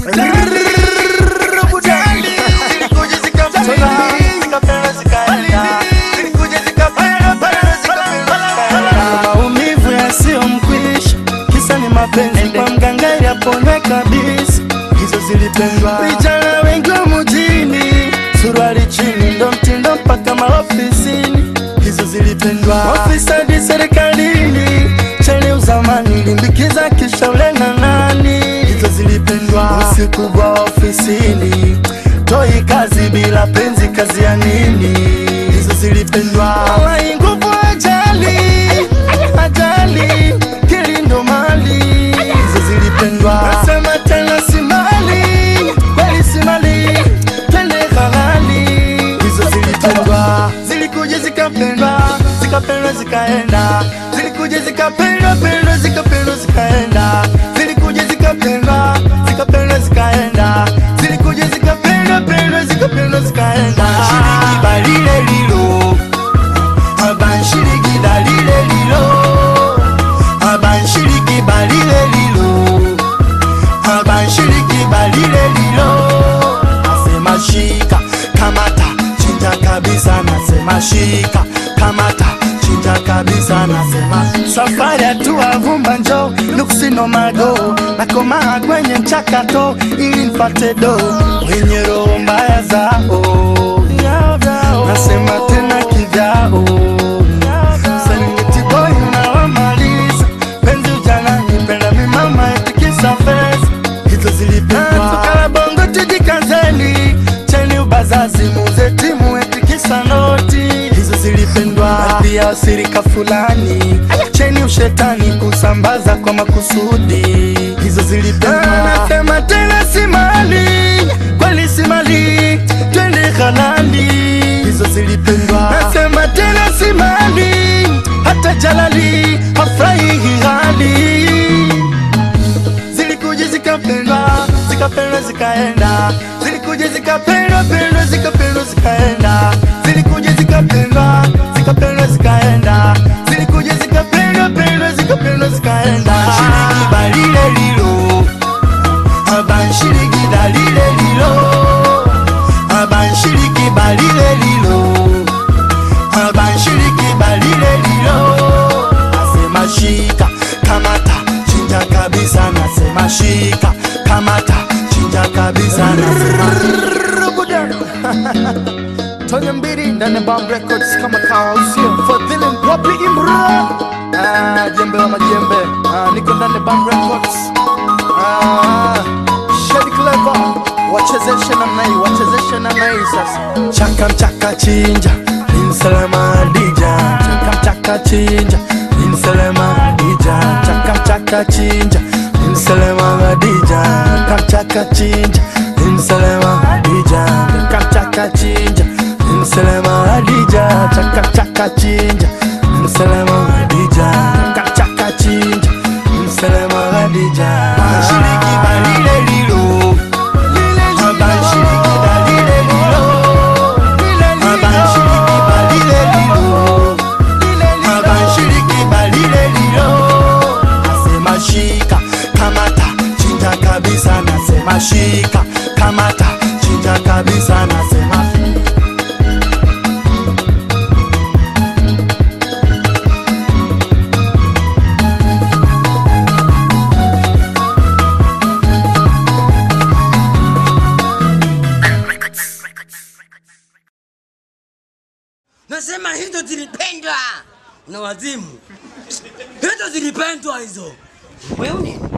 Zilikuja zikapenda, zikapenda zikaenda. Zilikuja zikapenda, penda zikapenda zikaenda. maumivu yasiyo mkwisha, kisa ni mapenzi kwa mganga ili apone kabisa. Hizo zilipendwa vijana wengi wa mjini, suruali chini ndo mtindo mpaka maofisini. Hizo zilipendwa ofisadi serikalini, cheni uzamani limbikiza kisha ule na nani. Hizo zilipendwa usiku kwa ofisini, toi kazi bila penzi, kazi ya nini? Hizo zilipendwa Wallahi nguvu ajali ajali kilindo mali hizo zilipendwa nasema tena si mali kweli si mali twende halali hizo zilipendwa zilikuja zikapendwa zikapendwa zikaenda zilikuja zikapendwa pendwa zikapendwa zikaenda zilikuja zikapendwa zikapendwa zikaenda zilikuja zikapendwa pendwa zikapendwa zikaenda shiriki balile lilo abanshiriki dalile lilo abanshiriki balile lilo abanshiriki balile lilo nasema shika kamata chinja kabisa nasema shika kamata chinja kabisa nasema safari hatua vumba njo nuksino mago nakomaa kwenye mchakato ili nipate do wenye roho mbaya zao nasema tena kivyao Serengeti boy unawamaliza penzi ujana nipenda mimama etikisa fesa hizo zilipendwa tukala bongo tujikazeni cheni ubazazi muze timu etikisa noti hizo zilipendwa pia wasirika fulani cheni ushetani kusambaza kwa makusudi hizo zilipendwa nasema tena si mali kweli si mali twende halali hizo zilipendwa nasema tena si mali hata jalali hafurahi hali zilikuja zikapendwa zikapendwa zikaenda zilikuja zikapendwa pendwa zikapendwa zikaenda zilikuja zikapendwa zikapendwa zikaenda zilikuja zikapendwa pendwa zikapendwa zikaenda shiriki balile lilo abanshiriki dalile lilo abanshiriki balile lilo abanshiriki balile lilo nasema shika kamata chinja kabisa nasema shika kamata chinja kabisa nasema Tonya mbili ndani ya Bomb Records kama kawa usio Fadhili Mpopi Imro ah, jembe wa majembe ah, niko ndani ya Bomb Records ah, Shady Clever wachezeshe namna hii wachezeshe namna hii sasa chaka mchaka chinja insalama dija chaka mchaka chinja insalama dija chaka mchaka chinja insalama dija chaka mchaka chinja insalama dija chaka mchaka chinja insalama dija chaka mchaka chinja insalama dija chaka mchaka chinja insalama dija shiriki balile lilo abanshiriki dalile lilo abanshiriki balile lilo abanshiriki balile lilo nasema shika kamata chinja kabisa nasema shika kamata chinja kabisa nasema Nasema hizo zilipendwa na wazimu, hizo zilipendwa hizo. Wewe